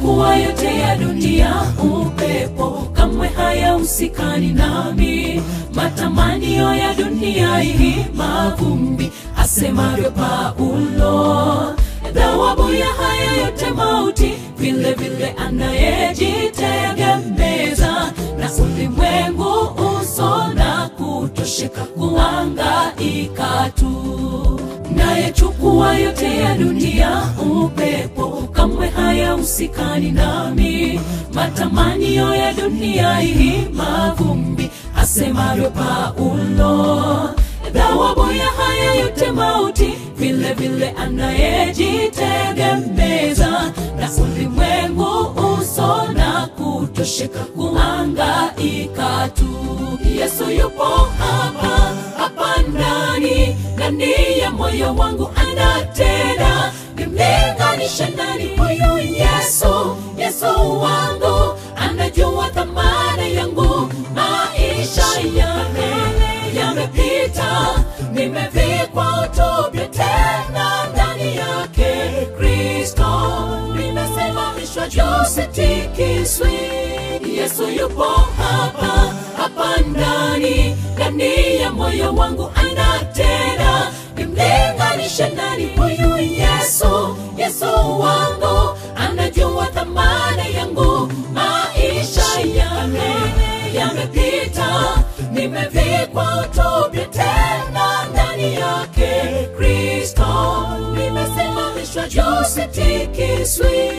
Nayachukua yote ya dunia, upepo kamwe hayahusikani nami. Matamanio ya dunia hii mavumbi, asemavyo Paulo. Thawabu ya haya yote mauti, vile vile anayejitegemeza na ulimwengu uso na kutosheka kuangaika tu. Nayechukua yote ya dunia, upepo kamwe hayahusikani nami. Matamanio ya dunia hii mavumbi, asemavyo Paulo. Thawabu ya haya yote mauti, vile vile anayejitegemeza na ulimwengu uso na kutosheka kuangaika tu. Yesu yupo hapa hapa ndani ndani ya moyo wangu anatenda, nimlinganishe nani huyu Yesu? Yesu wangu anajua thamana yangu, maisha yame yamepita, nimevikwa utopia tena ndani yake Kristo, nimesimamishwa juu, sitikiswi. Yesu yupo hapa hapa ndani ndani ya moyo wangu anatenda, nimlinganishe nani huyu Yesu? Yesu wangu anajua thamana yangu, maisha yame yamepita, nimevikwa utopia tena ndani yake Kristo, nimesimamishwa juu, sitikiswi.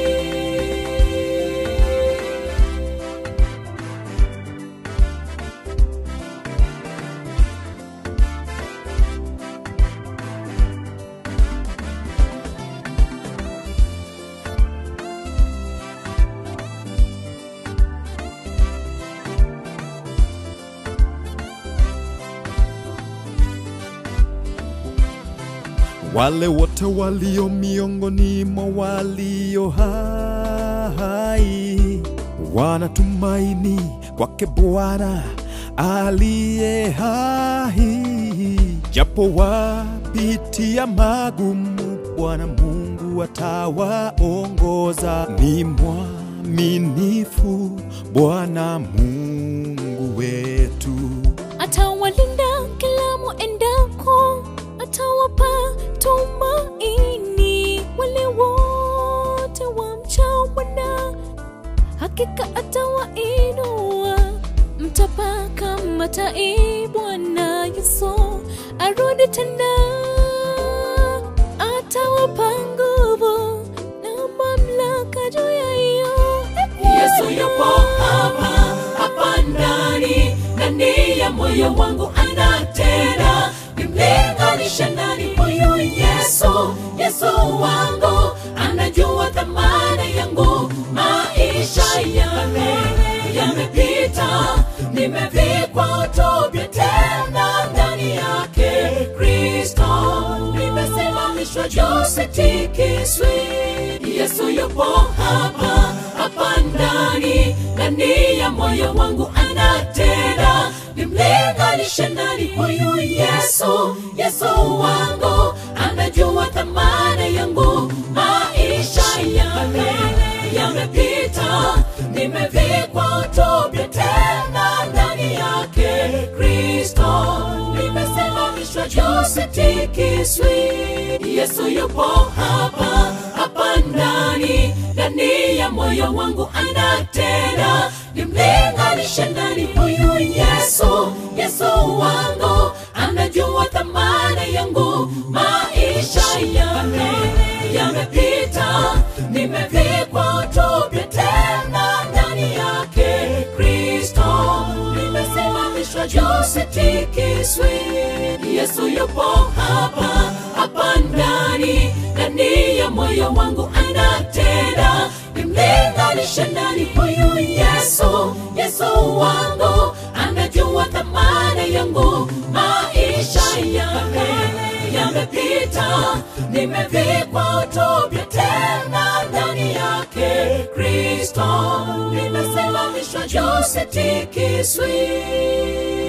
Wale wote walio miongoni mwa walio hai wanatumaini kwake Bwana aliye hai, japo wapitia magumu, Bwana Mungu atawaongoza. Ni mwaminifu Bwana Mungu wetu. atawalinda kila mwendako, atawapa tumaini wale wote wamchao Bwana, hakika atawainua. Mtapaka matai, Bwana Yesu arudi tena, atawapa nguvu na mamlaka juu ya hiyo Yesu yupo hapa hapa ndani ndani ya moyo wangu anatenda, nimlinganishe nani huyu Yesu? Yesu wangu anajua thamana yangu, maisha yame yamepita, nimevikwa utopia tena ndani yake Kristo, nimesimamishwa juu, sitikiswi. Yesu yupo hapa hapa ndani ndani ya moyo wangu anatenda, nimlinganishe nani huyu Yesu? Yesu wangu anajua thamana yangu, maisha yame yamepita, nimevikwa utopia tena ndani yake Kristo, nimesimamishwa juu, sitikiswi. Yesu yupo hapa hapa ndani ndani ya moyo wangu anatenda, nimlinganishe nani huyu Yesu? Yesu wangu anajua thamana yangu, maisha yame yamepita, nimevikwa utopia tena ndani yake Kristo, nimesimamishwa juu, sitikiswi. Yesu yupo hapa hapa ndani ndani ya moyo wangu anatenda, nimlinganishe nani huyu Yesu? Yesu wangu anajua thamana yangu, maisha yame yamepita, nimevikwa utopia tena ndani yake Kristo, nimesimamishwa juu, sitikiswi.